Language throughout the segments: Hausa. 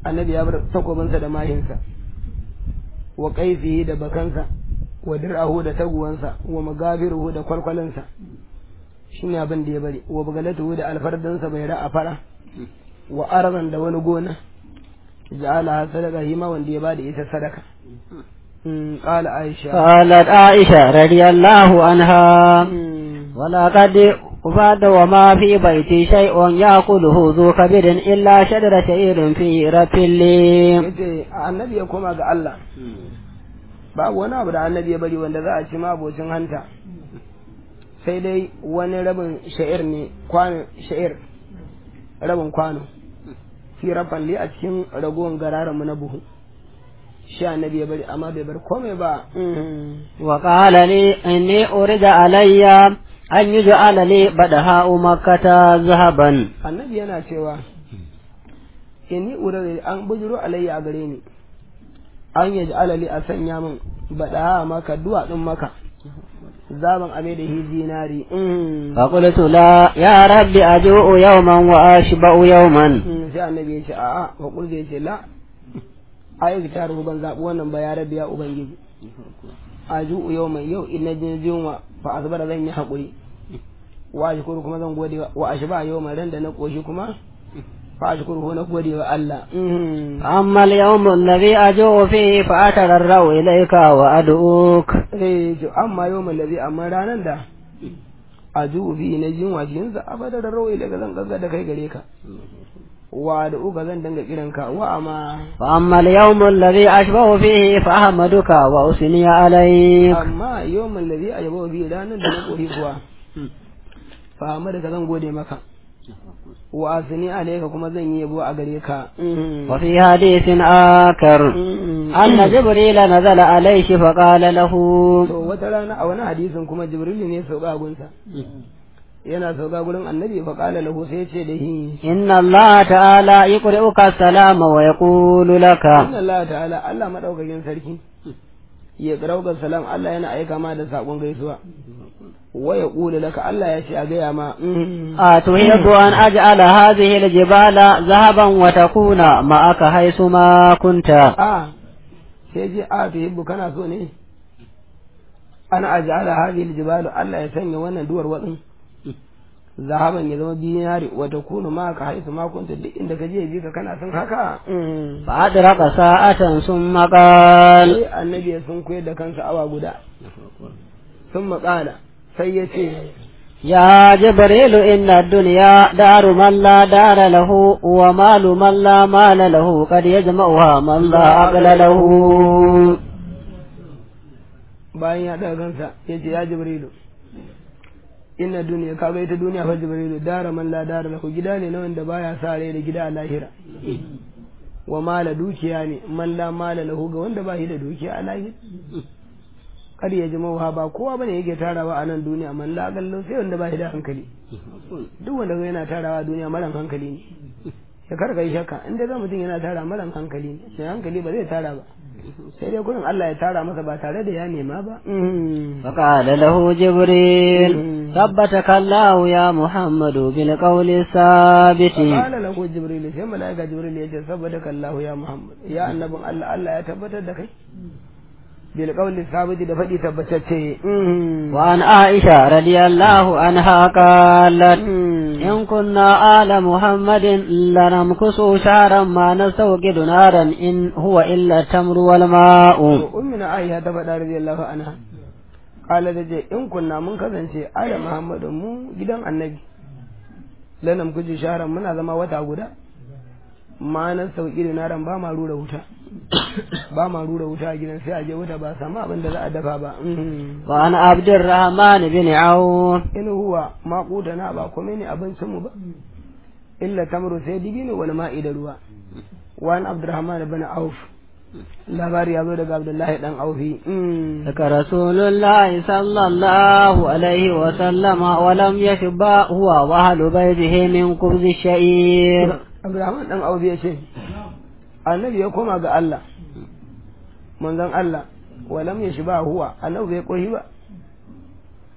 annabi ya bar takobinsa da mahinsa wa qaifihi da bakansa wa dir'ahu da taguwansa wa magafiruhu da kwalkwalinsa shine abin da ya bari wa bugalatuhu da alfardansa bai ra'a fara wa arzan da wani gona ja'ala sadaka hima wanda ya bada ita sadaka قال عائشة قالت عائشة رضي الله عنها ولقد وفاد وما في بيتي شيء يأكله ذو كبد إلا شجر شعير في رتلي annabi ya koma ga Allah babu wani abu da annabi ya bari wanda za a ci mabocin hanta sai dai wani rabin sha'ir ne kwano sha'ir rabin kwano fi rafan li a cikin ragowar gararanmu na buhu shi annabi ya bari amma bai bar komai ba wa qala li inni urida alayya an yuj'ala li badaha makkata zahaban annabi yana cewa inni urida an bujuro alayya a gare ni an yaj'ala li a sanya min badaha maka duwatsun maka zaban ame da hi zinari fa qultu la ya rabbi aju'u yawman wa ashba'u yawman sai annabi ya ce a'a fa qultu ya ce la ayi ta rubu ban zaɓi wannan ba ya rabi ya ubangiji a ju'u yau mai yau ina jin jinwa fa azbara zan yi haƙuri wa shukuru kuma zan gode wa ashba yau mai ran da na koshi kuma fa shukuru na gode wa Allah amma al-yawm alladhi aju'u fihi fa atararrau ilayka wa ad'uk eh to amma yau mai ladhi amma ranan da aju'u fihi na jinwa jinsa abada da rawai daga zan gagga da kai gare ka wa da uka zan danga kiranka wa amma fa amma al-yawm alladhi ashbahu fihi fa ahmaduka wa usni alayk amma yawmin ladhi ajaba bi ranan da na kori kuwa fa ahmaduka zan gode maka wa asni alayka kuma zan yi yabo a gare ka wa fi hadithin akar anna jibril nazala alayhi fa qala lahu to wata rana a wani hadisin kuma jibril ne sauka gunsa yana sauka gurin annabi fa qala lahu sai ce da hi inna allah ta'ala yuqri'uka salama wa yaqulu laka inna allah ta'ala allah madaukakin sarki ya karauka salam Allah yana aika ma da sakon gaisuwa wa yaqulu laka Allah ya ce a gaya ma a tuhibbu an aj'ala hadhihi aljibala zahaban wa takuna ma'aka haythu ma kunta a sai je a tuhibbu kana so ne ana aj'ala hadhihi aljibalu Allah ya sanya wannan duwar wadin zahaban ya zama dinari wa takunu ma ka haisu ma kunta duk inda ka je bi ka kana son haka fa adraka sa'atan summa qala sai annabi ya sun koyar da kansa awa guda sun maƙala sai ya ce يا جبريل إن الدنيا دار من لا دار له ومال من لا مال له قد يجمعها من لا عقل له bayan ya daga kansa ya ce ya jibrilu inna duniya ka ga ita duniya fa jibrilu dara man la dara lahu gida ne na wanda baya sa rai da gida a lahira wa mala dukiya ne man la mala lahu ga wanda ba shi da dukiya a lahira kar ya ji mawha ba kowa bane yake tarawa a nan duniya man la gallo sai wanda ba shi da hankali duk wanda yana tarawa a duniya maran hankali ne ya karka yi shakka inda za mutum yana tara maran hankali ne mai hankali ba zai tara ba sai dai gurin Allah ya tara masa ba tare da ya nema ba فقال له جبريل ثبتك الله يا محمد بالقول الثابت قال له جبريل sai malaika jibril ya ce saboda kallahu ya muhammad ya annabin Allah Allah ya tabbatar da kai bil qawli sabiti da fadi tabbatacce وعن عائشة رضي الله عنها قالت إن كنا آل محمد لنمكس شهرا ما نستوقد نارا إن هو إلا التمر والماء ummina aisha ta faɗa radiyallahu anha qala da je in kunna mun kasance ala muhammadu mu gidan annabi lanam kuji sharan muna zama wata guda ma nan sauki da naran ba ma rura wuta ba ma rura wuta a gidan sai a je wuta ba samu abin da za a dafa ba وعن عبد الرحمن بن عوف in huwa ma na ba kome ne abincin mu ba illa tamru sai dibino wani ma'i da ruwa wani abdurrahman bin auf labari ya zo daga abdullahi dan aufi لك رسول الله صلى الله عليه وسلم ولم يشبع هو وأهل بيته من خبز الشعير abdurrahman dan aufi ya ce annabi ya koma ga Allah manzon Allah walam ya shiba huwa annabi bai koshi ba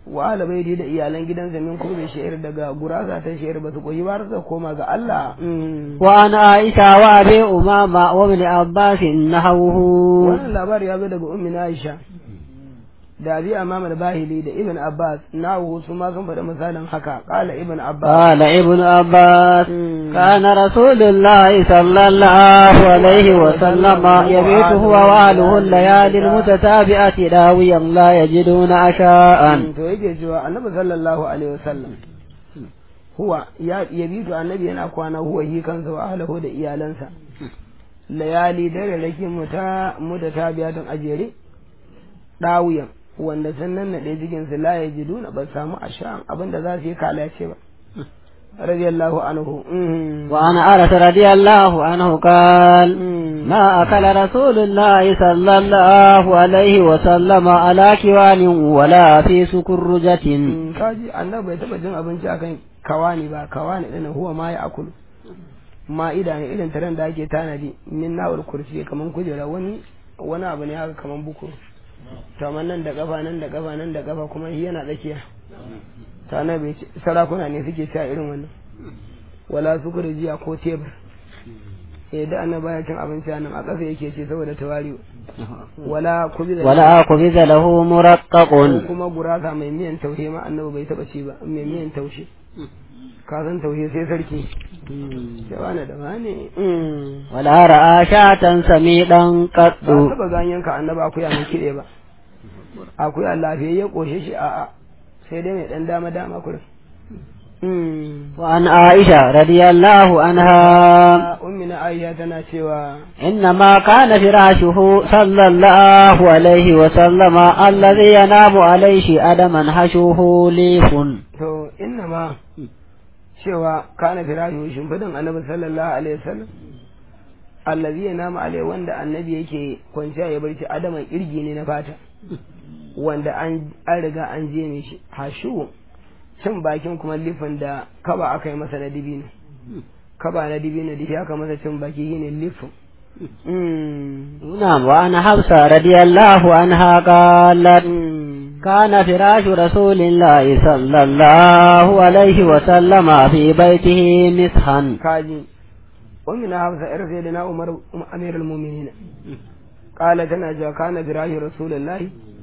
wa ala baiti da iyalan gidansa min kurbe sha'ir daga gurasa ta sha'ir ba su koyi ba su koma ga Allah وعن عائشة وأبي أمامة وابن عباس نحوه wannan labari ya zo daga ummi na Aisha da abi amama da bahili da ibn Abbas nawo su ma sun faɗi misalin haka qala ibn Abbas قال ابن عباس مم. كان رسول الله صلى الله عليه وسلم يبيت هو وأهله الليالي المتتابعة داويا لا يجدون عشاء to yake cewa annabi sallallahu alaihi wasallam huwa ya yabitu annabi yana kwana huwa yi kansa wa ahlihi da iyalansa layali dare rake muta muta tabiyatun ajere dawiyan wanda sun nan nade jikin su la yajiduna ba samu ashan abinda za su yi kalace ba radiyallahu anhu mhm. وعن أنس رضي الله عنه قال Mhm. ما أكل رسول الله صلى الله عليه وسلم على كوان ولا في سكرجة Mm, kaji annabi bai taba jin abinci akan kawani ba kawani din huwa ma ya akulu ma'ida ne irin taron da ake tanadi min nawar kursi kaman kujera wani wani abu ne haka kaman buku to amma nan da kafa nan da kafa nan da kafa kuma shi yana tsakiya to annabi ce- sarakuna ne suke sha irin wannan wala sukuri jiya ko tebur eh da annabi baya cin abinci a nan a ƙasa yake ce saboda tawari wala kubi ولا خبز له مرقق ko kuma gurasa mai miyan taushe ma annabi bai taba ci ba mai miyan taushe ka san taushe sai sarki da wani da wani mm. ولا رأى شاة سميدا قط ba taba ganyen ka annabi akuya mai kide ba akuya lafiyayye koshe shi a a sai dai mai dan dama dama kurin mm. وعن عائشة رضي الله عنها ummina aisha tana cewa إنما كان فراشه صلى الله عليه وسلم الذي ينام عليه أدما حشوه ليف to inna ma cewa kana firashu shimfidan annabi sallallahu alaihi wasallam allazi yanama alai wanda annabi yake kwanciya ya barci adaman kirgi ne na fata wanda an an riga an je ne shi hashu cin bakin kuma lifin da kaba aka yi masa na dibino kaba na dibino da shi aka masa cin baki shine lifin mm. نعم وعن حفصة رضي الله عنها قالت Mm. كان فراش رسول الله صلى الله عليه وسلم في بيته مسحا kaji ومن حفصة إر سيدنا عمر أمير المؤمنين قال تنا جوا كان براhi رسول الله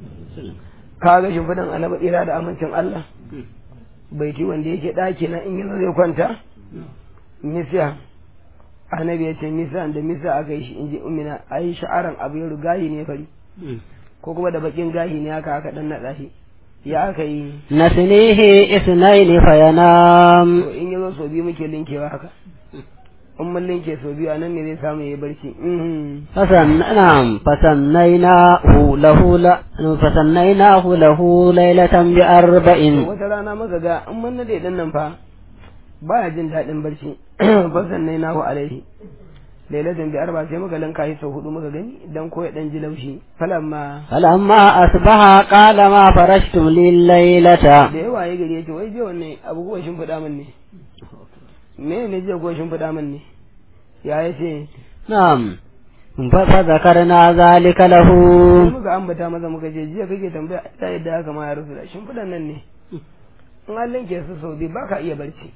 kaga shimfidan annabi tsira da amincin Allah baiti wanda yake ɗaki na in yanzu zai kwanta misa annabi ya ce misa da misa aka yi shi in ji umina a yi sha'aran abu ya gahi ne fari ko kuma da bakin gahi ne haka aka dan naɗa shi ya aka yi نسنيه اثنين فينام to in yazo so biyu muke linkewa haka in mun linke so biyu anan ne zai samu yayi barci mhm فسن نعم فسنيناه له ل... فسنيناه له ليلة بأربع wata rana muka ga in mun nade din nan fa baya jin daɗin barci fasan nai nahu alaihi lailatan bi arba sai muka linka shi sau hudu muka gani dan ko ya dan ji laushi falamma فلما أصبح قال ما فرشتم لي الليلة da yawa ya gari yace wai je wannan abu ko shin fada min ne me ne je ko shin fada min ne ya yace نعم فذكرنا ذلك له sai muka ambata maza muka ce jiya kake tambaya ta yadda haka ma ya rufu da shin fadan nan ne in an linke su sau biyu baka iya barci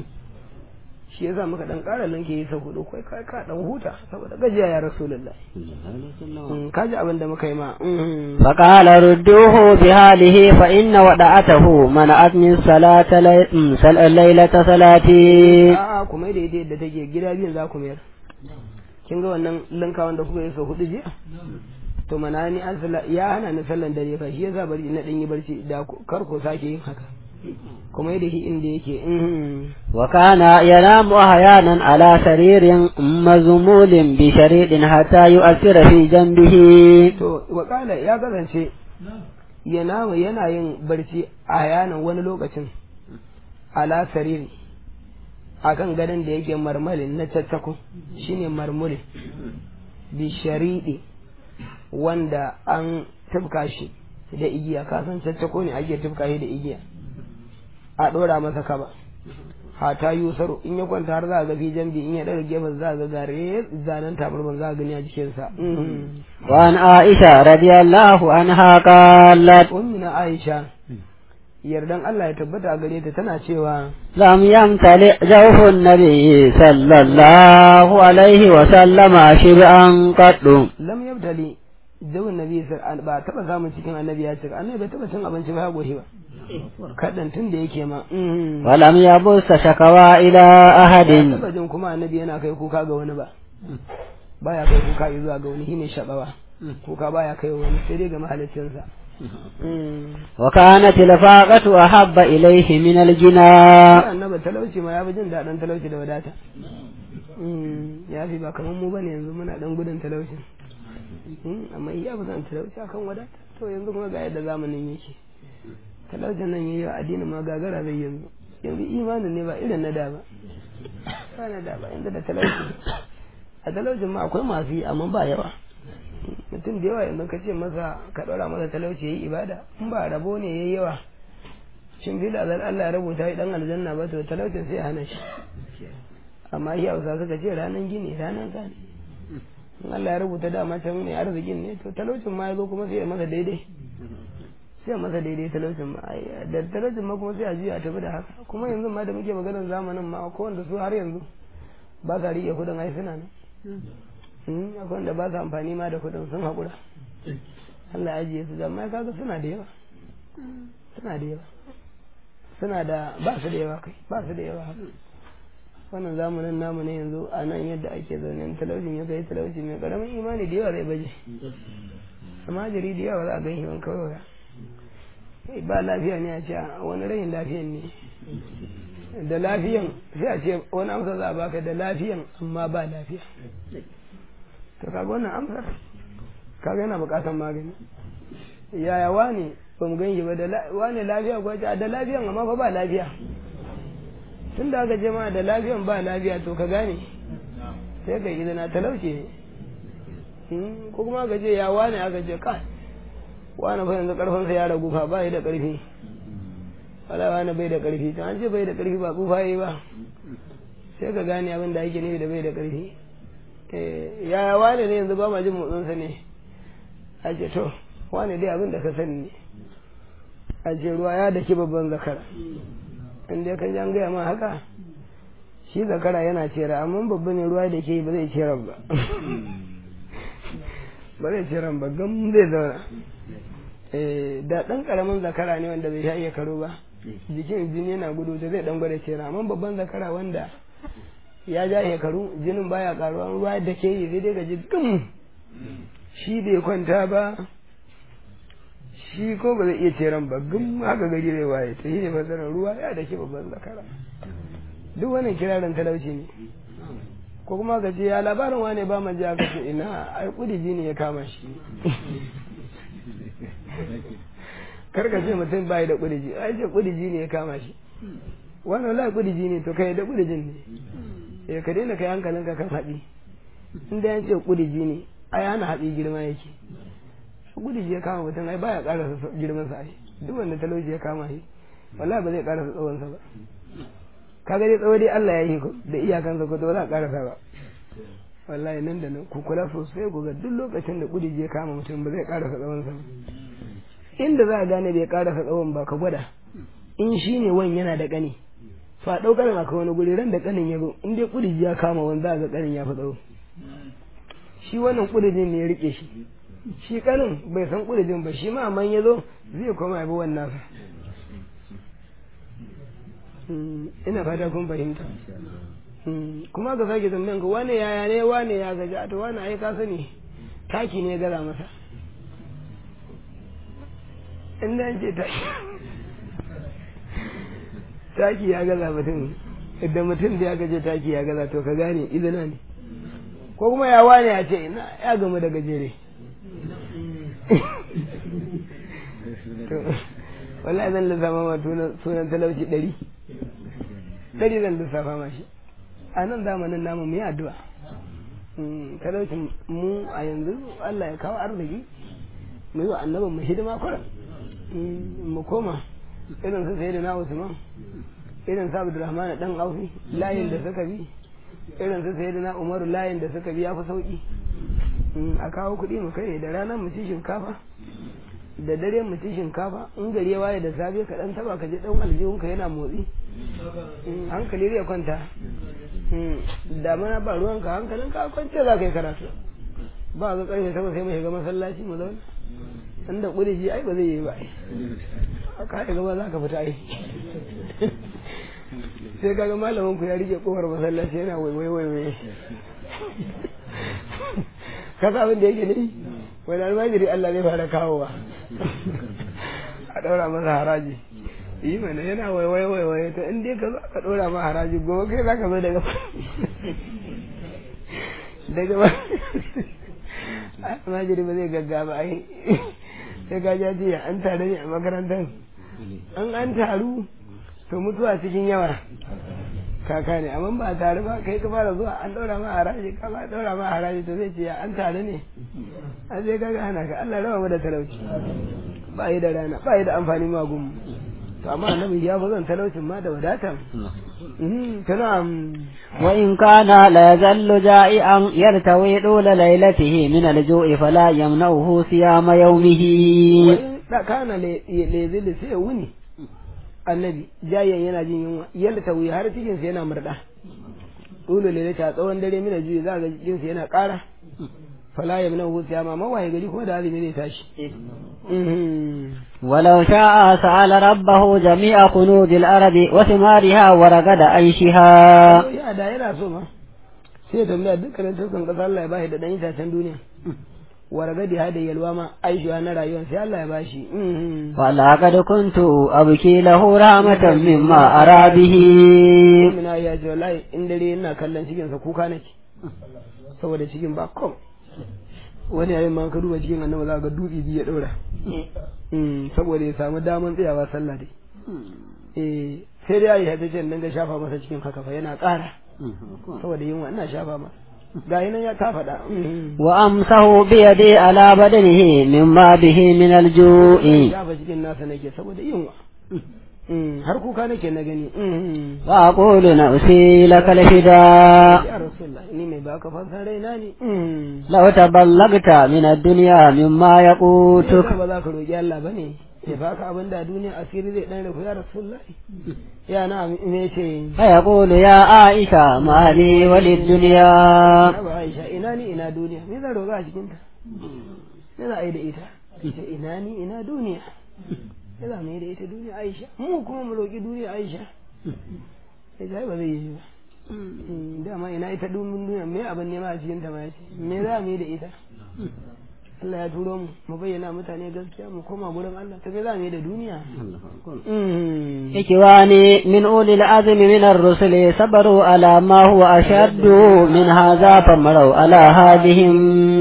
shi yasa muka dan ƙara linke yi sau hudu kai ka ka dan huta saboda gajiya ya rasulullah Mm, ka ji abin da muka yi ma mm. فقال ردوه بهذه فإن ودعته منعت من صلاة لي... م، سل- ليلة صلاتي a'a kuma da ita yadda take gida biyun za ku mayar kin ga wannan linka wanda kuka yi sau hudu jiya to mana ni an salla ya hana ni sallan dare fa shi yasa bari na dan yi barci da ku- kar ku sake yin haka kuma yadda shi inda yake mm. وكان ينام أحيانا على سرير مزمول بشريط حتى يؤثر في جنبه to wakala ya kasance yana yana yin barci a yanan wani lokacin ala sariri akan gadon da yake marmalin na caccako shine marmulin bi shariɗi wanda an tufka shi da igiya kasan caccako ne ake tufka shi da igiya a ɗora masa kaba hata yusaru in ya kwanta har za a ga fi jambi in ya ɗaga gefen za a ga gare zanen tabarman za a gani a jikinsa وعن عائشة رضي الله عنها قالت ummina aisha yardan Allah ya tabbata a gare ta tana cewa لم يمتلئ جوف النبي صلى الله عليه وسلم شبعا قط lam yabtali zawun nabi sar ba taba samun cikin annabi ya cika annabi bai taba cin abinci ba ya goshi ba kadan tun da yake ma mm. ولم يبث شكوى إلى أحد taba jin kuma annabi yana kai kuka ga wani ba baya kai kuka zuwa ga wani shine shabawa kuka baya kai wani sai dai ga mahaliccinsa Mm. وكانت الفاقة أحب إليه من الجنى annabi talauci ma ya fi jin daɗin talauci da wadata Mm, ya fi ba kamar mu bane yanzu muna ɗan gudun talauci Mm, amma iya fi son talauci akan wadata to yanzu kuma ga yadda zamanin yake talaucin nan yayi wa addinin ma gagara zai yanzu yanzu imanin ne ba irin na da ba ba na da ba yanzu da talauci a talaucin ma akwai masu yi amma ba yawa mutum da yawa yanzu ka ce masa ka ɗora masa talauci ya yi ibada in ba rabo ne ya yi yawa shin fi da Allah ya rubuta yi dan aljanna ba to talaucin sai ya hana shi amma shi hausa suka ce ranar gini ranar sani in Allah ya rubuta dama can mai arzikin ne to talaucin ma ya zo kuma sai ya masa daidai sai ya masa daidai talaucin ma ai, da talaucin ma kuma sai a juya a tafi da haka kuma yanzu ma da muke maganar zamanin ma ko wanda su har yanzu ba sa riƙe kudin ai suna nan Mm, akwai wanda ba su amfani ma da kudin sun haƙura Allah ya ajiye su amma kaga suna da yawa suna da yawa suna da ba su da yawa kai ba su da yawa haka wannan zamanin namu ne yanzu a nan yadda ake zaune in talaucin ya kai talauci mai karamin imani da yawa zai baje amma jiri da yawa za a gan shi wani kawai Eh, ba lafiya ne a ce a wani rayin lafiyan ne da lafiyan sai a ce wani amsa za a baka da lafiyan amma ba lafiya to kaga wannan amsar kaga yana bukatan magani yaya wane ba mu gan shi ba da la- wane lafiya ko ce a da lafiyan amma fa ba lafiya tun da aka je ma da lafiyan ba lafiya to ka gane sai ka yi na talauci ne Hmm, ko kuma aka ce ya wane aka ce kai wane fa yanzu karfinsa ya ragu fa ba yi da karfi wala wane bai da karfi to an ce bai da karfi ba tsufa yi ba sai ka gane abin da ake nufi da bai da karfi Eh, yaya wane ne yanzu ba ma jin motsinsa ne a ce to wane dai abin da ka sani ne a ce ruwa ya daki babban zakara in dai ka ji an gaya ma haka shi zakara yana cera amma babban ne ruwa da ke yi ba zai cera ba ba zai cera ba gam zai zauna Eh, da ɗan ƙaramin zakara ne wanda bai sha iya karo ba jikin jini yana gudu da zai ɗan gwada cera amma babban zakara wanda ya ja shekaru jinin baya karuwa ruwa da ke yi sai dai ga ji gum shi bai kwanta ba shi ko ba zai iya ceran ba gum haka gari zai waye ta yi ne fasarar ruwa ya da ke babban zakara duk wannan kirarin talauci ne ko kuma ka ce ya labarin wane ba ma ji aka ce ina ai kudiji ne ya kama shi kar ka ce mutum bai da kudiji ai ce kudiji ne ya kama shi wannan la kudiji ne to kai da kudijin ne eh ka daina kai hankalinka kan haɗi in da yan ce kudiji ne ai hana haɗi girma yake kudiji ya kama mutum ai baya ƙara girman sa ai duk wanda talauci ya kama shi wallahi ba zai ƙara tsawon sa ba kaga dai tsawo dai Allah ya yi ku da iyakansa ko to ba za a ƙarasa ba wallahi nan da nan ku kula sosai ku ga duk lokacin da kudiji ya kama mutum ba zai ƙarasa tsawon sa ba inda za a gane bai ƙarasa tsawon ba ka gwada in shi ne wani yana da ƙani fa ɗaukar na ka wani guri ran da ƙanin ya zo in dai ƙudiji ya kama wani za ga ƙanin ya fi tsawo shi wannan ƙudijin ne ya riƙe shi shi ƙanin bai san ƙudijin ba shi ma amma ya zo zai koma ya bi wannan sa ina fata kun fahimta kuma ka sake tambayan ka wane yaya ne wane ya gaji a to wane ai ka sani taki ne gaza masa in da ce taki taki ya gaza mutum idan mutum da ya gaje taki ya gaza to ka gane izina ne ko kuma ya wane ya ce ina ya gamu da gajere wallahi zan lissafa ma sunan talauci ɗari ɗari zan lissafa ma shi a nan zamanin namu mu yi addu'a talaucin mu a yanzu Allah ya kawo arziki mu yi wa annabin mu hidima kuran mu koma irin su sai da na Usman irin su Abdulrahman dan Aufi layin da suka bi irin su sai da na Umaru layin da suka bi ya fi sauki a kawo kuɗi mu kai da ranar mu ci shinkafa da dare mu ci shinkafa in gari ya waye da safe ka dan taba ka je dan aljihunka yana motsi Mm, hankali zai kwanta Mm, damana ba ruwanka hankalin ka kwance za ka yi karatu ba ga karfe sama sai mu shiga masallaci mu zauna inda kuriji ai ba zai yi ba ka yi gaba za ka fita ai sai kaga malamin ku ya rike kofar masallaci yana waiwai waiwai ka sa abin da yake ne wani almajiri Allah zai fara kawowa a ɗaura masa haraji yi mana yana waiwai waiwai to in dai ka zo ka ɗora ma haraji gobe kai za ka zo daga daga ba almajiri ba zai gaggaba ai sai ka ja jiya an tare ne a makarantar an an taru to mutuwa cikin yawa kaka ne amma ba tare ba kai ka fara zuwa an daura ma haraji ka ba daura ma haraji to zai ce ya an tare ne an sai kaga hana ka Allah rawa mu da talauci ba yi da rana ba yi da amfani ma gun to amma annabi ya fi zan talaucin ma da wadata tana وإن كان لا يزل جائعا يرتوي طول ليلته من الجوع فلا يمنعه صيام يومه da kana lezili sai wuni annabi jayen yana jin yunwa yadda ta wuyi har cikin sa yana murda dole lele ta tsawon dare mina juyi za ga jikin sa yana ƙara fala ya mina hutu ya mama waye gari kuma da azumi ne tashi ولو شاء سأل ربه جميع كنوز الأرض وثمارها ورقد عيشها ya da yana so ma sai tambaya dukkanin taskan kasa Allah ya bashi da dan itacen duniya wargadi ha da yalwa ma aishuwa na rayuwa sai Allah ya bashi ولقد كنت أبكي له رحمة مما أرى به Amina ya ce wallahi in dare ina kallon cikin sa kuka nake saboda cikin ba kom wani yayin ma ka duba cikin annabi za ka ga dutse biyu ya daura saboda ya samu daman tsayawa sallah dai eh sai dai aisha ta ce in dinga shafa masa cikin haka fa yana ƙara saboda yunwa ina shafa masa ga nan ya ta faɗa وأمسه بيدي على بدنه مما به من الجوع shafa cikin nasa nake saboda yunwa har kuka nake na gani وأقول نفسي لك الفداء ya rasulullah ni mai baka fansa raina ne لو تبلغت من الدنيا مما يقوتك ba za ka roƙi Allah ba ne ya baka abin da duniya asiri zai ɗan rufu ya rasulullah ya na me ce فيقول يا عائشة ما لي وللدنيا ba Aisha ina ni ina duniya me zan roƙa a cikin ta me za a yi da ita ita ina ni ina duniya me za mu yi da ita duniya Aisha mu kuma mu roƙi duniya Aisha sai sai ba zai yi ba dama ina ita dumin duniya me abin nema a cikin ta ma yace me za mu yi da ita Allah ya turo mu mu bayyana mutane gaskiya mu koma gurin Allah ta me za mu yi da duniya إخواني من أولي العزم من الرسل صبروا على ما هو أشد من هذا فمروا على هذهم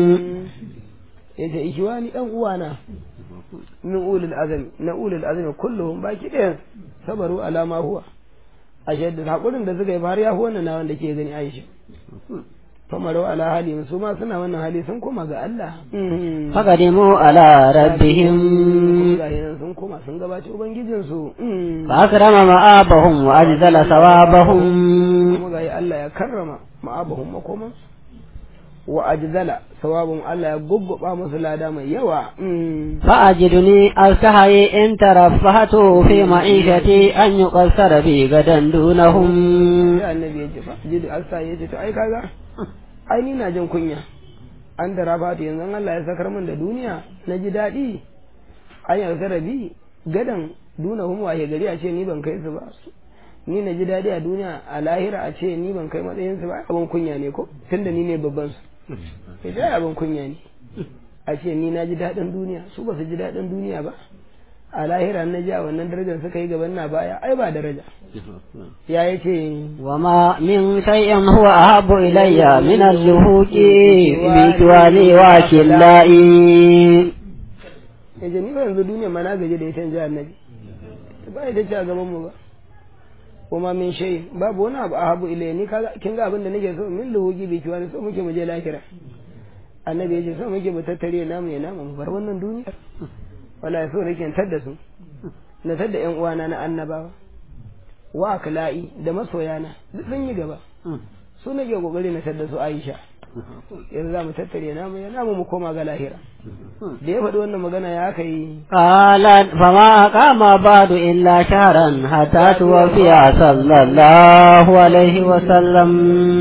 yace ikiwani dan uwana min ulul azami na ulul azami kulluhum baki ɗayan sabaru ala ma huwa ashe da hakurin da suka yi har ya wannan na wanda ke gani Aisha famarau ala hali su ma suna wannan hali sun koma ga Allah فقدموا على ربهم ga yanan sun koma sun gabaci ubangijin su فأكرم مآبهم وأجزل ثوابهم kuma ga Allah ya karrama ma'abahum makoman wa ajzala sawabun Allah ya gugguba musu lada mai yawa فأجدني أستحي إن ترفهت في معيشتي أن يقصر بي غدا دونهم sai annabi ya ce fa jidu alsa ya ce to ai kaga ai ni na jin kunya an da rafatu yanzu Allah ya sakar min da duniya na ji daɗi an yi rabi gadan duna hum waye gari a ce ni ban kai su ba ni na ji daɗi a duniya a lahira a ce ni ban kai matsayin su ba abin kunya ne ko tunda ni ne babban su sai dai abin kunya ne a ce ni na ji daɗin duniya su ba su ji daɗin duniya ba a lahira na ji a wannan darajar suka yi gaban na baya ai ba daraja ya yi ce وما من شيء هو أحب إلي من اللهوك بإتواني وكلائي ya ce ni ba yanzu duniya ma na gaji da ita ji annabi ba ita ce a gaban mu ba kuma min shay babu wani abu ahabu ilayya ni kaga kin ga abin da nake so min luhugi bi kiwani so muke mu je lahira annabi ya ce so muke mu tattare namu ya namu mu bar wannan duniyar wala so nake in tadda su na tadda yan uwana na annabawa wa akla'i da masoyana duk sun yi gaba su nake kokari na tadda su Aisha yanzu za mu tattare namu ya namu mu koma ga lahira da ya faɗi wannan magana ya aka yi قالت فما أقام بعد إلا شهرا حتى توفي صلى الله عليه وسلم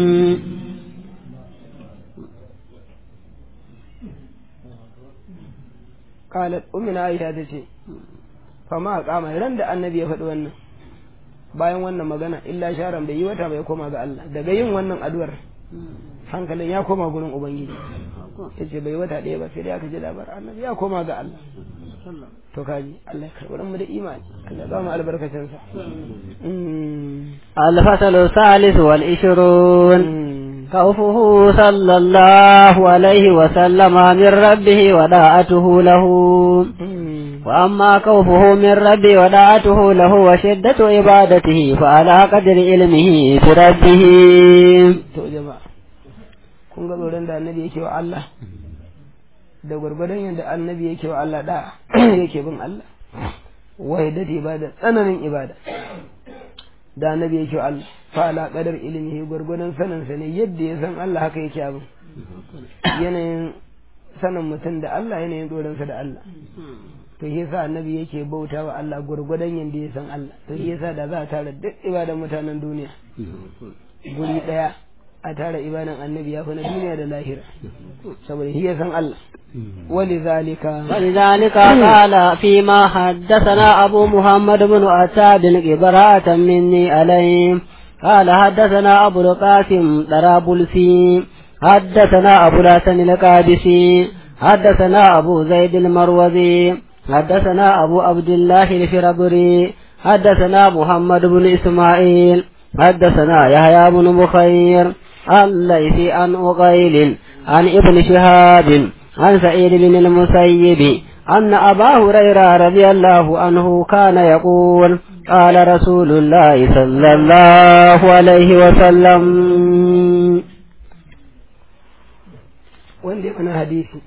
qalat ummina aisha ta ce fama kama ran da annabi ya faɗi wannan bayan wannan magana illa sharan bai yi wata bai koma ga Allah daga yin wannan addu'ar hankalin ya koma gurin ubangiji yace bai wata ɗaya ba sai dai aka ji labarin annabi ya koma ga Allah to kaji Allah ya karɓi mu da imani Allah ya ba mu albarkacin sa الفصل الثالث والعشرون خوفه صلى الله عليه وسلم من ربه وداعته له وأما خوفه من ربه وداعته له وشدة عبادته فعلى قدر علمه بربه to jama'a kun ga tsoron da annabi yake wa Allah da gwargwadon yadda annabi yake wa Allah da yake bin Allah wahidati ibada tsananin ibada da annabi yake wa Allah fa ala qadar ilmihi gwargwadon sanin sa ne yadda ya san Allah haka yake abin yanayin sanin mutum da Allah yanayin tsoron sa da Allah to shi yasa annabi yake bauta wa Allah gwargwadon yadda ya san Allah to shi yasa da za a tara duk ibadan mutanen duniya guri daya a tara ibadan annabi ya fi na duniya da lahira saboda shi ya san Allah ولذلك ولذلك قال فيما حدثنا أبو محمد بن عتاب براءة مني عليه قال حدثنا أبو القاسم طرابلسي حدثنا أبو الحسن القادسي حدثنا أبو زيد المروزي حدثنا أبو عبد الله الفربري حدثنا محمد بن إسماعيل حدثنا يحيى بن بخير الليثي عن أقيل عن ابن شهاب عن سعيد بن المسيب أن أبا هريرة رضي الله عنه كان يقول قال رسول الله صلى الله عليه وسلم wanda ya wani hadisi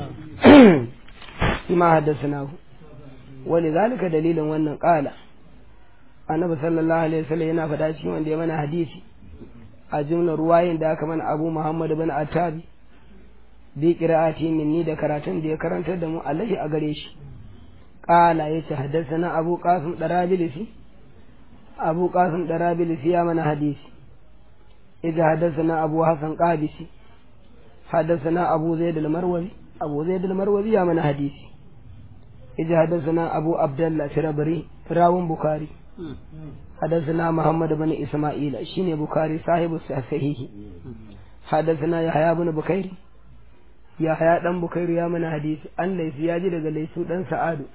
shi ma haddasa wani zalika dalilin wannan kala annabi sallallahu alaihi wasallam yana faɗa cikin wanda ya mana hadisi a jumlar ruwayin da aka mana abu muhammad bin attabi bi qira'ati minni da karatun da ya karantar da mu alaihi a gare shi qala yace haddathana abu qasim darabilisi abu qasim darabilisi ya mana hadisi idza haddathana abu hasan qabisi haddathana abu zaid al-marwazi abu zaid al-marwazi ya mana hadisi idza haddathana abu abdullah firabri rawun bukhari حدثنا محمد بن إسماعيل شين بخاري صاحب الصحيح حدثنا يحيى بن بكير يحيى دان بكير يا من حديث أن ليس ياجي daga laisu dan sa'adu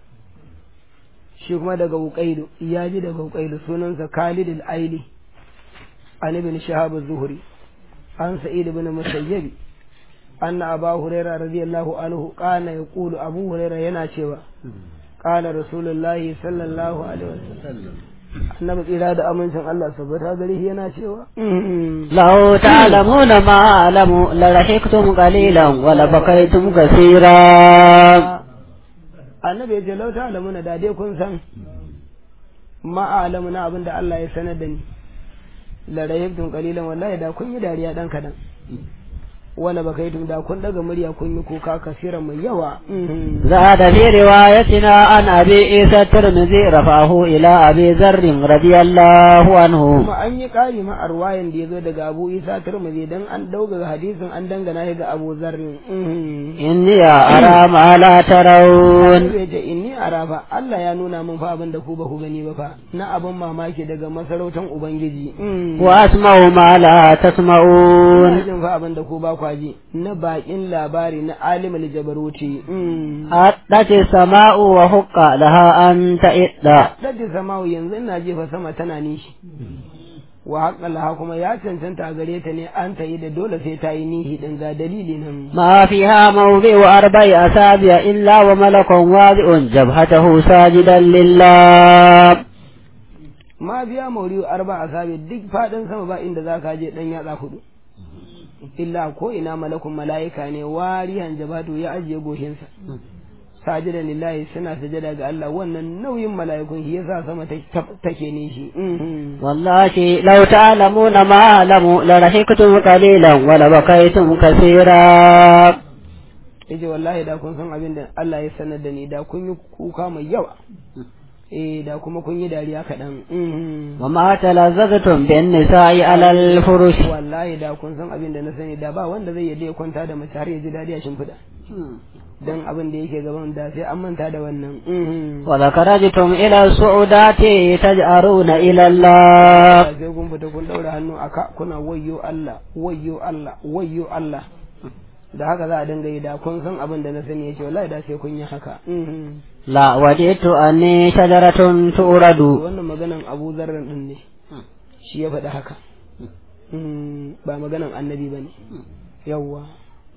shi kuma daga uqailu yaji daga uqailu sunansa Khalid al-Aili an ibn Shahab az-Zuhri an Sa'id ibn Musayyib anna Abu Hurairah radiyallahu anhu kana yaqulu Abu Hurairah yana cewa qala Rasulullahi sallallahu alaihi wasallam annabi tsira da amincin Allah sabbata gare shi yana cewa لو تعلمون ما أعلم لرحقتم قليلا ولبقيتم كثيرا annabi ya ce lau ta alamuna da dai kun san ma alamu na abin da Allah ya sanar da ni la rahibtum qalilan wallahi da kun yi dariya dan kadan wala bakaitum da kun daga murya kun yi kuka kasiran mai yawa زاد في روايتنا عن أبي عيسى الترمذي رفعه إلى أبي ذر رضي الله عنه kuma an yi ƙari ma a ruwayan da ya zo daga Abu Isa Tirmidhi dan an dauga hadisin an dangana shi ga Abu Zarrin إني أرى ما لا ترون Annabi ya ce inni arafa Allah ya nuna min fa abin da ku ba ku gani ba fa na abin mamaki daga masarautar Ubangiji وأسمع ما لا Ina تسمعون jin fa abin da ku ba kwaji na bakin labari na alimul jabaruti أتت السماء وحق لها أن تئد Daddi samawu yanzu ina jefa sama tana nishi wa haƙƙa laha kuma ya cancanta a gare ta ne an ta yi da dole sai ta yi nihi din ga dalili nan ما فيها موضع أربع أصابع إلا وملك واضع جبهته ساجدا لله ma biya mauriyu arba a sabi duk faɗin sama ba inda za ka je ɗan yatsa hudu illa ko ina malakun mala'ika ne warihan jabatu ya ajiye goshinsa sajida lillahi suna sujada ga Allah wannan nauyin mala'ikun shi yasa sama take nishi wallahi law ta'lamuna ma alamu la rahiktum qalilan wa la bakaytum kaseera yace wallahi da kun san abin da Allah ya sanar da ni da kun yi kuka mai yawa eh da kuma kun yi dariya kaɗan wa ma talazzaztum bin nisa'i alal furush wallahi da kun san abin da na sani da ba wanda zai yadda ya kwanta da mace har ya ji dadi a shimfiɗa dan abin da yake gaban da sai an manta da wannan wa zakarajtum ila su'udati taj'aruna ila Allah sai kun fita kun daura hannu aka kuna wayyo Allah wayyo Allah wayyo Allah da haka za a dinga yi da kun san abin da na sani yace wallahi da sai kun yi haka la waditu anni shajaratun turadu wannan maganan Abu Zarr din ne shi ya faɗi haka ba maganan annabi bane yawwa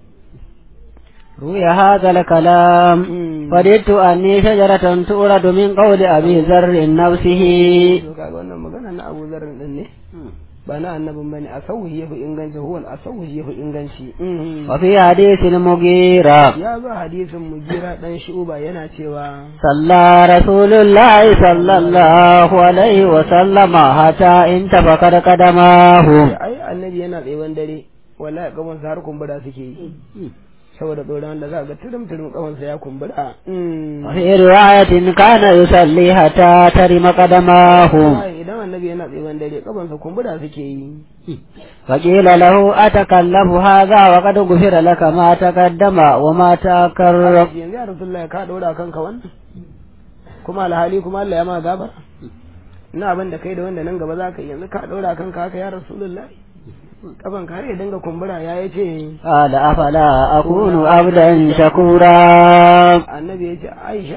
روي هذا الكلام وددت أني شجرة تورد من قول أبي ذر نفسه wannan magana na Abu Zarr din ne ba na annabin bane a sauhi yafi inganci huwa a sauhi yafi inganci wa fi hadisin mugira ya zo hadisin mugira dan shuba yana cewa salla rasulullahi sallallahu alaihi wa sallama hata in tafakar kadamahu ai annabi yana tsayewan dare wallahi gaban sa har kumbura suke yi saboda tsoron da za ga turum turum kawansa ya kumbura fi riwayatin kana yusalli hatta tarima qadamahu idan annabi yana tsayewan dare kafansa kumbura suke yi فقيل له أتكلم هذا وقد غفر لك ما تقدم وما تأخر yanzu ya rasulullahi ka dora kanka wannan kuma alhali kuma Allah ya ma gabar ina abin da kai da wanda nan gaba za ka yanzu ka dora kanka haka ya rasulullahi kafan ka har ya dinga kumbura ya yace قال أفلا أكون عبدا شكورا annabi ya ce Aisha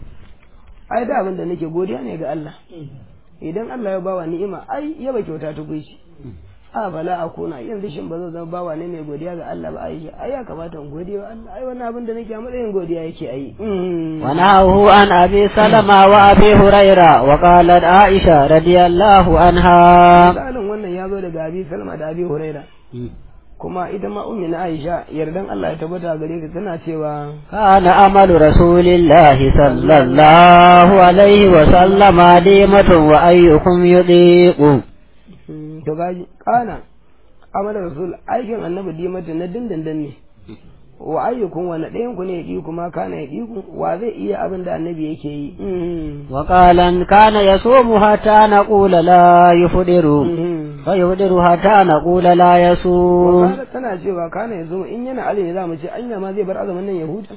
ai da abin da nake godiya ne ga Allah idan Allah ya bawa ni'ima ai yaba kyauta ta gushi a bala a kona yanzu shin ba zan zama bawa ne mai godiya ga Allah ba Aisha ai ya kamata in godiya wa Allah ai wannan abin da nake a matsayin godiya yake ai ونهاه عن أبي سلمة وأبي هريرة وقالت عائشة رضي الله عنها misalin wannan ya zo daga Abi Salma da Abi Huraira kuma ita ma ummi na Aisha yardan Allah ya tabbata gare ka tana cewa كان عمل رسول الله صلى الله عليه وسلم ديمة وأيكم يطيق to gaji kana amala rasul aikin annabi dimata na dindindin ne wa ayyukun wani ɗayan ku ne ya ƙi kuma kana ya ƙi wa zai iya abin da annabi yake yi وقال كان يصوم حتى نقول لا يفطر فيفطر حتى نقول لا يصوم Wakala tana cewa kana ya zo in yana ali ne za mu ce anya ma zai bar azumin nan ya huta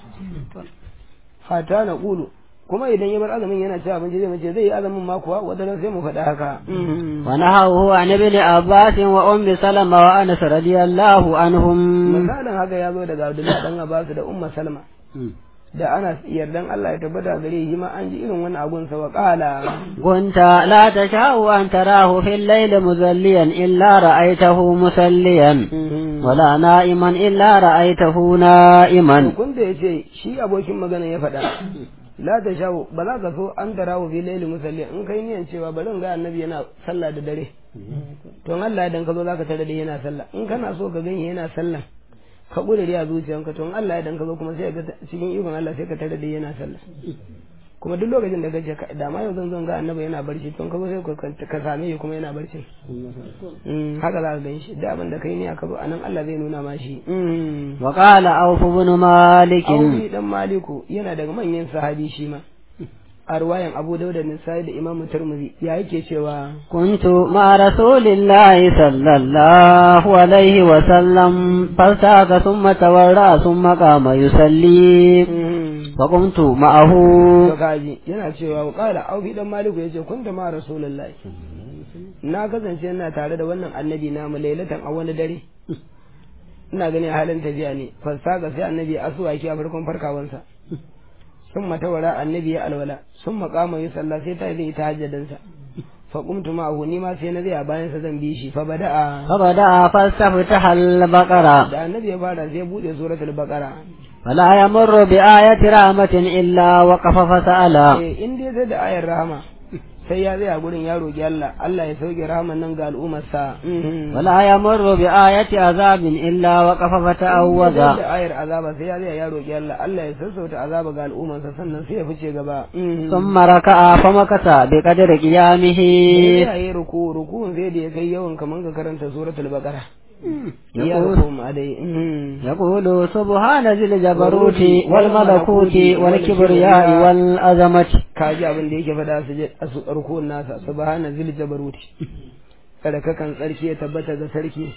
hata na kulu kuma idan ya bar azumin yana ci abinci zai mace zai yi azumin ma kuwa wata ran sai mu faɗa haka ونهاه عن ابن عباس وأم سلمة وأنس رضي الله عنهم misalin haka ya zo daga Abdullahi dan Abbas da Umma Salma da ana yardan Allah ya tabbata gare shi ma an ji irin wani abun sa wa qala كنت لا تشاء أن تراه في الليل مزليا إلا رأيته مسليا ولا نائما إلا رأيته نائما kun da yace shi abokin magana ya faɗa la ta shawo ba za ka so an tarawo fi laili musalli in kai niyan cewa bari in ga annabi yana sallah da dare to in Allah idan ka zo zaka tare da yana sallah in kana so ka gani yana sallah ka kudure a zuciyanka to in Allah idan ka zo kuma sai ka ga cikin ikon Allah sai ka tare da yana sallah kuma duk lokacin da kace ka da ma yau zan zo ga annabi yana barci to in ka zo sai ka- ka same shi kuma yana barci Mm, haka za ka gan shi da abin da kai ne aka zo anan Allah zai nuna ma shi Mm. وقال أوف بن مالك Auri dan Maliku yana daga manyan sahabi shi ma. A ruwayan Abu Dauda Nisa'i da Imam Tirmidhi ya yake cewa كنت مع رسول الله صلى الله عليه وسلم فارتاك ثم تورى ثم قام يصلي فقمت معه to kaji yana cewa qala Auri dan Maliku yace kunta ma Rasulullahi na kasance ina tare da wannan annabi na mu lailatan a wani dare ina gani a halin tafiya ne fasaga sai annabi ya asuwaki a farkon farkawansa sun matawara annabi ya alwala sun makama yi sallah sai ta zai tahajjadansa fa qumtu ma'ahu ni ma sai na zai a bayan sa zan bi shi fa bada'a فبدأ فاستفتح البقرة da annabi ya fara sai ya bude suratul baqara فلا يمر بآية رحمة إلا وقف فسأل eh in dai sai da ayar rahama sai ya tsaya gurin ya roƙi Allah Allah ya sauke rahaman nan ga al'ummarsa ولا يمر بآية عذاب إلا وقف فتعوذ da ayar azaba sai ya tsaya ya roƙi Allah Allah ya sassauta azaba ga al'ummarsa sannan sai ya fice gaba ثم ركع فمكث بقدر قيامه ya yi ruku rukun sai da ya kai yawan kaman ka karanta suratul baqara ya يقول ruku ma dai يقول سبحان ذي الجبروت والملكوت والكبرياء والعظمة ka ji abin da yake faɗa su je a su rukun nasa subhana zil jabaruti kada kakan tsarki ya tabbata ga sarki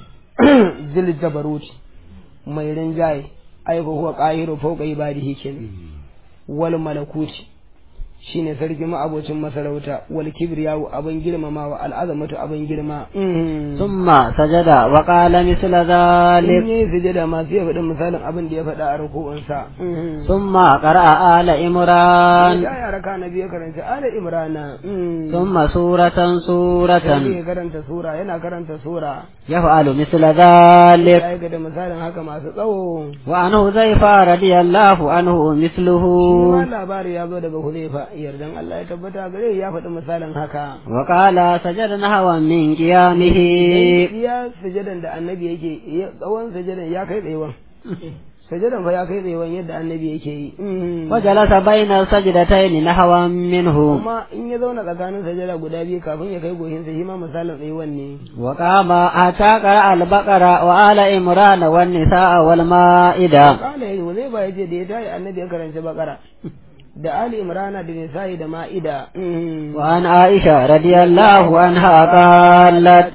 zil jabaruti mai rinjaye ai ko huwa qahiru fawqa ibadihi kenan wal malakuti shine sarki ma'abocin masarauta wal kibriyawu abin girmamawa al'azamatu abin girma ثم سجد وقال مثل in ذلك yi sujada ma sai ya faɗi misalin abin da ya faɗa a ruku'unsa ثم قرأ آل عمران ya yara ka na biyu karanta ala imrana ثم سورة سورة sai ya karanta sura yana karanta sura يفعل مثل ذلك ya aikata misalin haka masu tsawo وعن حذيفة رضي الله عنه مثله shi ma labari ya zo daga huzaifa yardan Allah ya tabbata gare ya faɗi misalin haka وقال سجد نحوا من قيامه iya sujadan da annabi yake ya- tsawon sujadan ya kai tsayewan sujadan fa ya kai tsayewan yadda annabi yake yi وجلس بين السجدتين نحوا منه kuma in ya zauna tsakanin sajada guda biyu kafin ya kai gohinsa shi ma misalin tsayewan ne وقام حتى قرأ البقرة وآل عمران والنساء والمائدة kala yayi zai ba yace da ya tayi annabi ya karanci bakara da ali imrana da nisa'i da ma'ida وعن عائشة رضي الله عنها قالت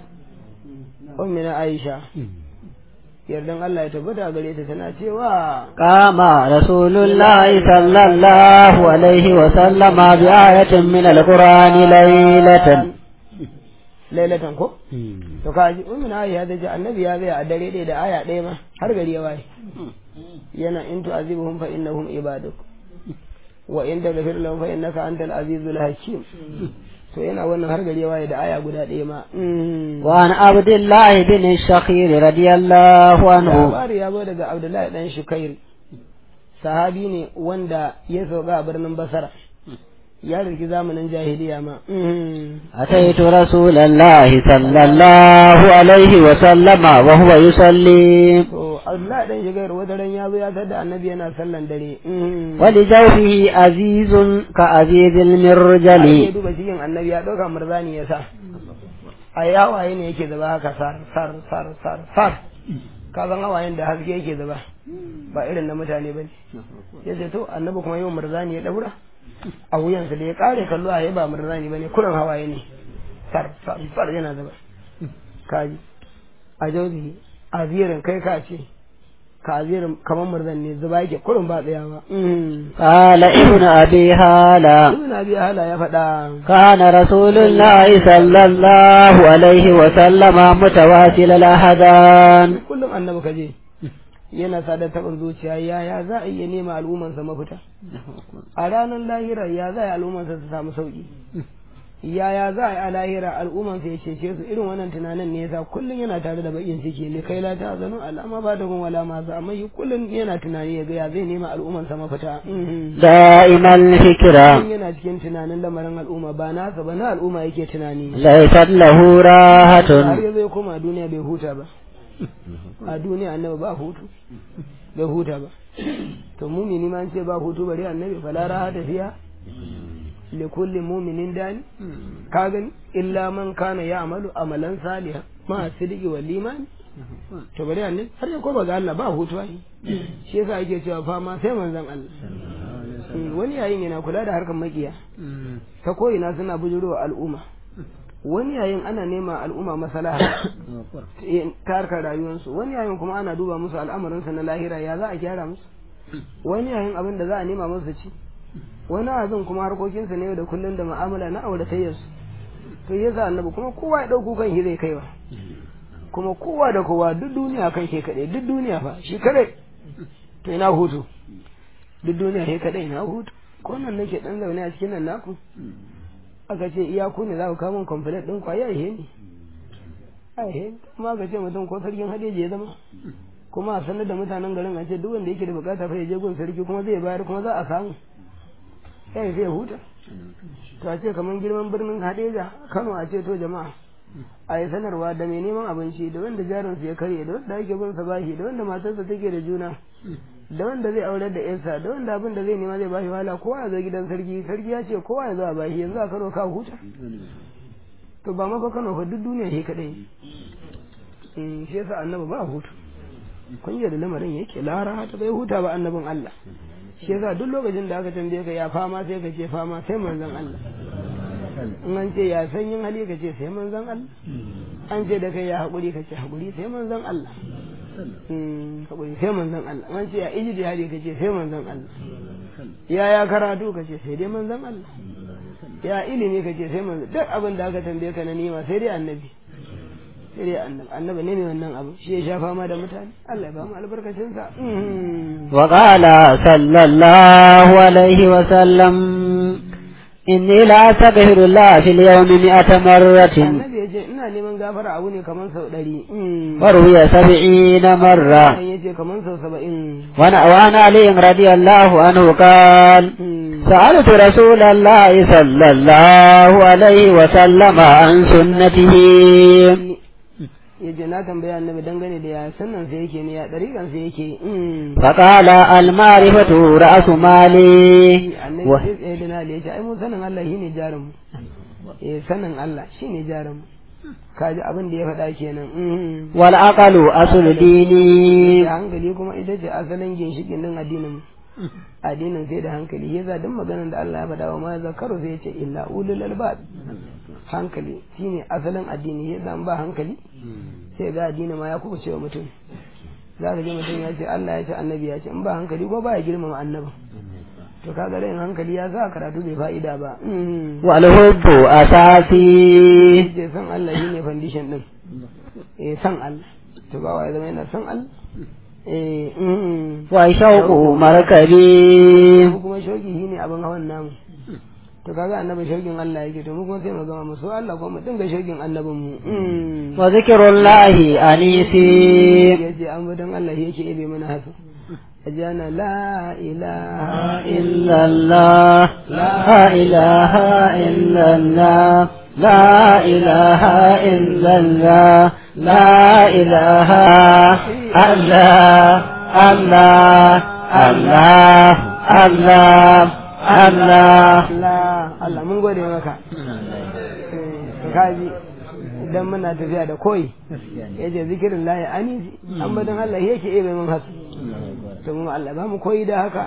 ummina aisha yardan Allah ya tabbata gare ta tana cewa قام رسول الله صلى الله عليه وسلم بآية من القرآن ليلة lailatan ko to kaji ummina aisha ta ce annabi ya zai a dare ɗaya da aya ɗaya ma har gari ya waye yana in tu'azibuhum fa innahum ibaduk wa in taghfir lahum fa innaka antal azizul hakim to yana wannan har gari ya waye da aya guda ɗaya ma وعن عبد الله بن الشخير رضي الله عنه labari ya zo daga abdullahi dan shukair sahabi ne wanda ya sauka a birnin basara ya riki zamanin jahiliya ma أتيت رسول الله صلى الله عليه وسلم وهو يصلي to abdullahi dan shukair wata ran ya zo ya tada annabi yana sallan dare ولجوفه عزيز كعزيز ya المرجل duba cikin annabi ya ɗauka murzani ya sa a yawaye ne yake zaba haka sar sar sar sar sar ka san hawayen da haske yake zaba ba irin na mutane ba ne ya ce to annabi kuma yau murzani ya ɗaura a wuyansa da ya ƙare kallo a ba murzani ba ne kuran hawaye ne sar sar sar yana zaba kaji a jauzi a ziyarin kai ka ce ka ziyarin kamar murzan ne zuba yake kurin ba tsayawa قال ابن أبي هالة ibn abi hala ya faɗa كان رسول الله صلى الله عليه وسلم متواصل الأحدان kullum annabi ka je yana sadar taɓin zuciya yaya za a iya nema al'ummansa mafita a ranar lahira ya za a yi al'ummansa su samu sauƙi yaya za a yi a lahira al'ummansa ya cece su irin wannan tunanin ne yasa kullum yana tare da bakin ciki ne kai la ta zanu al'ama ba da wala ma za amma shi kullum yana tunani ya ga ya zai nema al'ummansa mafita دائما الفكرة kullum yana cikin tunanin lamarin al'umma ba nasa ba na al'umma yake tunani ليست له har راحة ya zai koma duniya bai huta ba a duniya annabi ba hutu bai huta ba to mumini ma an ce ba hutu bari annabi fala raha tafiya li kulli muminin dani ka gani illa man kana ya'malu amalan saliha ma sidiki wal iman to bari annabi har ya koma ga Allah ba hutu ai shi yasa ake cewa fama sai manzon Allah Mm, wani yayin yana kula da harkar makiya ta ko'ina suna bujuro al'umma wani yayin ana nema al'umma masalaha ta harkar rayuwarsu wani yayin kuma ana duba musu al'amarinsu na lahira ya za a gyara musu wani yayin abin da za a nema musu ci wani abin kuma harkokinsu ne yau da kullum da mu'amala na auratayyarsu to ya sa annabi kuma kowa ya ɗauko kan shi zai kaiwa kuma kowa da kowa duk duniya kan ke kaɗai duk duniya fa shi kaɗai to ina hutu duk duniya shi kaɗai ina hutu ko nan nake ɗan zaune a cikin nan naku aka ce iyaku ne za ku kawo min complete ɗin kwaya ihe ne aihe kuma aka ce mutum ko sarkin hadeji ya zama kuma a sanar da mutanen garin a ce duk wanda yake da bukata fa ya je gun sarki kuma zai bayar kuma za a samu sai sai huta to a ce kamar girman birnin hadeja kano a ce to jama'a a yi sanarwa da mai neman abinci da wanda jarinsa ya karye da wanda ake bin sa bashi da wanda matarsa take da juna da wanda zai aurar da yansa da wanda abin da zai nema zai bashi wahala kowa ya zo gidan sarki sarki ya ce kowa ya zo a bashi yanzu a kano ka huta to ba mafa kano fa duk duniya shi kadai shi yasa annabi ba hutu kun da lamarin yake lara ta bai huta ba annabin Allah shi yasa duk lokacin da aka tambaye ka ya fama sai ka ce fama sai manzon Allah in an ce ya sanyin hali ka ce sai manzon Allah an ce da kai ya haƙuri ka ce haƙuri sai manzon Allah haƙuri sai manzon Allah an ce ya ijidi hali ka ce sai manzon Allah ya ya karatu ka ce sai dai manzon Allah ya ilimi ka ce sai manzon duk abin da aka tambaye ka na nima sai dai annabi sai dai annabi annabi ne mai wannan abu shi ya sha fama da mutane Allah ya ba mu albarkacin sa wa qala sallallahu alaihi wa sallam inni la astaghfiru Allah fil yawmi mi'ata marratin annabi ya ce ina neman gafara abu ne kaman sau ɗari wa ruwiya sab'ina marra ya ce kaman sau saba'in wa ana ali radiyallahu anhu qala سألت رسول الله صلى الله عليه وسلم عن سنته ya ce na tambaya annabi dangane da ya sannan sai yake ne ya ɗariƙan sai yake فقال المعرفة رأس مالي annabi sai tsaye da nali ya ce ai mun sanin Allah shine jarin mu eh sanin Allah shine jarin mu kaji abin da ya faɗa kenan والعقل أصل ديني da hankali kuma ita ce asalin ginshikin din addinin mu addinin sai da hankali ya za duk maganar da Allah ya faɗa wa ma zakaru sai ya ce illa ulul albab hankali shine asalin addini ya zan ba hankali sai ga addini ma ya kuma cewa mutum za ka ji mutum ya ce Allah ya ce annabi ya ce in ba hankali ko ba ya girmama annabi to kaga rayin hankali ya sa karatu bai fa'ida ba والحب أساسي ce san Allah shine foundation din eh san Allah to ba wa ya zama yana san Allah eh وشوق مركبي mu kuma shauki shine abin hawan namu to kaga annabi shaukin Allah yake to mu kuma sai mu gama mu so Allah kuma mu dinga shaukin annabin mu وذكر الله أنيسي yace an budan Allah yake ibe mana haka ajana la ilaha إلا الله لا إله إلا الله لا إله إلا الله لا إله إلا الله الله الله الله Allah Allah mun gode maka kaji idan muna tafiya da koyi yace zikirin lahi anisi an budan Allah yake ibe mun haka to mu Allah ba mu koyi da haka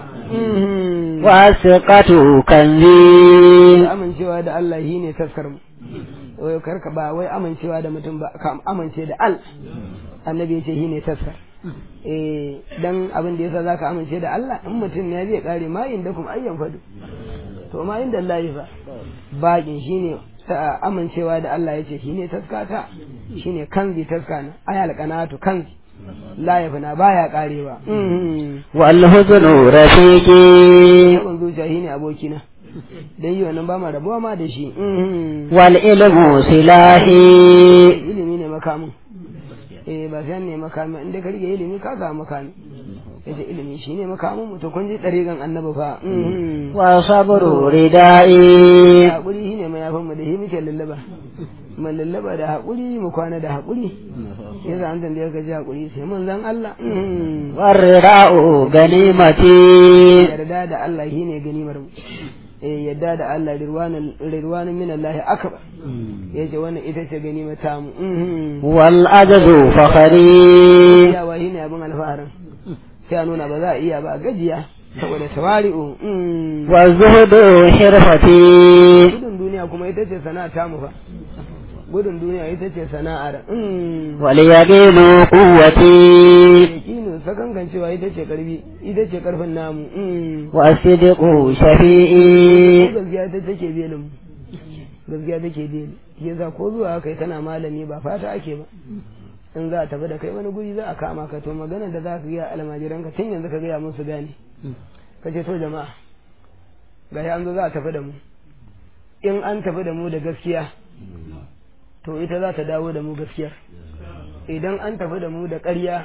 وثقة كنزي amincewa da Allah shine taskar mu wai karka ba wai amincewa da mutum ba ka amince da al annabi ya ce shine taskar eh dan abin da yasa zaka amince da Allah in mutum ne zai kare ma inda kuma ayyan fadu to ma inda Allah ya fa bakin shine ta amincewa da Allah ya ce shine taskata shine kanzi taskana ayal qanatu kanzi la yafna baya karewa والحزن رفيقي yawan zuciya shine abokina dan yi wannan ba ma rabuwa ma da shi والعلم سلاحي ilimi ne makamin eh ba sai ne makamin inda ka rike ilimi ka samu makami yace ilimi shine makamin mu to kun ji dariƙan annabi fa وصبر ردائي hakuri shine mai yafan mu da shi muke lallaba mu lallaba da hakuri mu kwana da hakuri yasa an tambaye ka ji hakuri sai mun zan Allah والرداء غنيمتي yarda da Allah shine ganimar mu eh yadda da Allah rirwanin rirwanin min Allah akbar yace wannan ita ce ganimar ta mu والعجز فخري iyawa shine abin alfaharin sai a nuna ba za a iya ba a gajiya saboda tawari'u والزهد حرفتي gudun duniya kuma ita ce sana'a ta mu fa gudun duniya ita ce sana'ar واليقين قوتي yakinu sakankancewa ita ce karfi ita ce karfin namu والصدق شفيئي gaskiya ita take belin mu gaskiya take beli shi yasa ko zuwa kai kana malami ba fata ake ba in za a tafi da kai wani guri za a kama ka to magana da za ka gaya almajiranka tun yanzu ka gaya musu gane ka ce to jama'a ga an zo za a tafi da mu in an tafi da mu da gaskiya to ita za ta dawo da mu gaskiyar idan an tafi da mu da ƙarya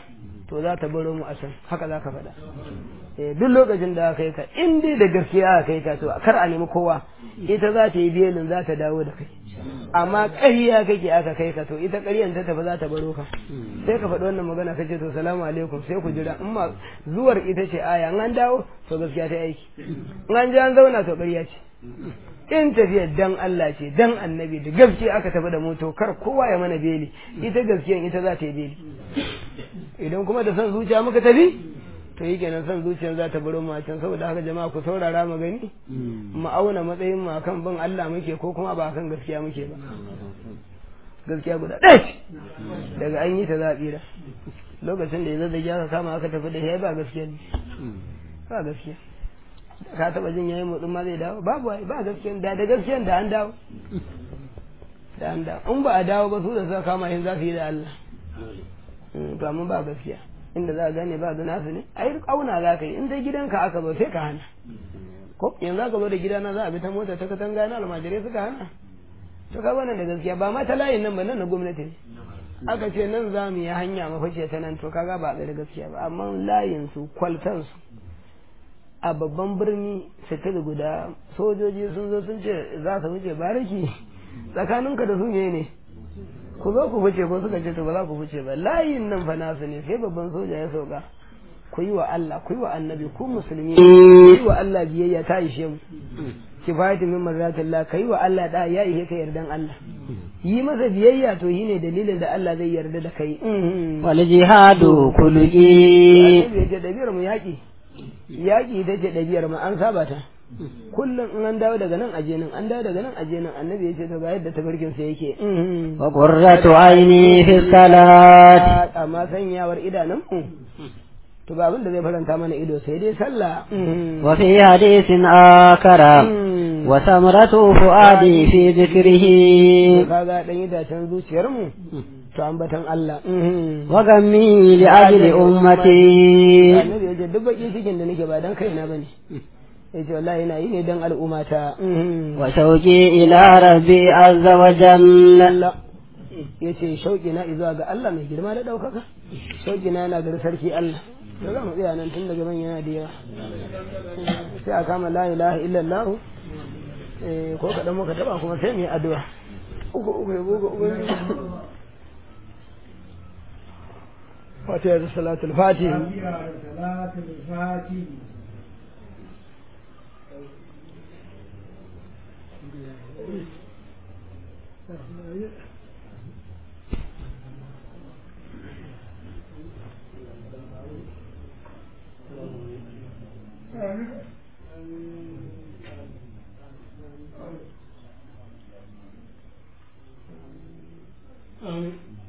to za ta baro mu a can haka za ka faɗa eh duk lokacin da aka yi ka in dai da gaskiya aka yi ka to kar a nemi kowa ita za ta yi belin za ta dawo da kai amma ƙarya kake aka kai ka to ita ƙaryan ta tafi za ta baro ka sai ka faɗi wannan magana kace to salamu alaikum sai ku jira in ma zuwar ita ce aya in an dawo to gaskiya ta aiki in an ji an zauna to ƙarya ce in tafiyar dan Allah ce dan annabi da gaskiya aka tafi da moto kar kowa ya mana beli ita gaskiyan ita za ta yi beli idan kuma da son zuciya muka tafi to yi kenan son zuciyar za ta baro mu a can saboda haka jama'a ku saurara mu gani mu auna matsayin mu akan bin Allah muke ko kuma ba akan gaskiya muke ba gaskiya guda ɗaya ce daga an yi ta za a tsira lokacin da ya zazzage aka kama aka tafi da ya ba gaskiya ne ba gaskiya ka taba jin yayin motsin ma zai dawo babu ai ba gaskiya da da gaskiya da an dawo da an dawo in ba a dawo ba su da suka kama yin za su yi da Allah to amma ba gaskiya inda za a gane ba da nasu ne ai kauna za ka yi in dai gidanka aka zo sai ka hana ko yanzu aka zo da gidana za a bi ta mota ta katanga na almajirai suka hana to ka wannan da gaskiya ba ma ta layin nan ba nan na gwamnati ne aka ce nan za mu yi hanya mafice ta nan to kaga ba da gaskiya ba amma layin su kwaltan su a babban birni sitir guda sojoji sun zo sun ce za su wuce bariki tsakaninka da su ne ne ku zo ku fice ko suka ce to ba za ku fice ba layin nan fa nasu ne sai babban soja ya sauka ku yi wa Allah ku yi wa annabi ku musulmi ku yi wa Allah biyayya ta ishe mu kifayatu min marzatillah kai wa Allah da ya ihe ka yardan Allah yi masa biyayya to yi ne dalilin da Allah zai yarda da kai wal jihadu kulli ya ce dabiyar mu yaki yaki ita ce dabiyar mu an saba ta kullum in an dawo daga nan aje nan an dawo daga nan aje nan annabi ya ce to ga yadda tabarkin sa yake wa qurratu aini fi salat amma sanyawar idanun mu to ba abin da zai faranta mana ido sai dai sallah wa fi hadisin akara wa samratu fuadi fi dhikrihi kaga dan idacen zuciyar mu to ambatan Allah wa gammi li ajli ummati annabi ya ce duk baki cikin da nake ba dan kaina bane yace wallahi ina yi ne dan al'ummata wa shauqi ila rabbi azza wa jalla yace shauki na izuwa ga Allah mai girma da daukaka shauki na yana ga sarki Allah da za mu tsaya nan tun daga man yana da yawa sai a kama la ilaha illallah ko kaɗan muka taɓa kuma sai mu yi addu'a uku uku ya goga ubangiji fatiha da salatul fatih Amin.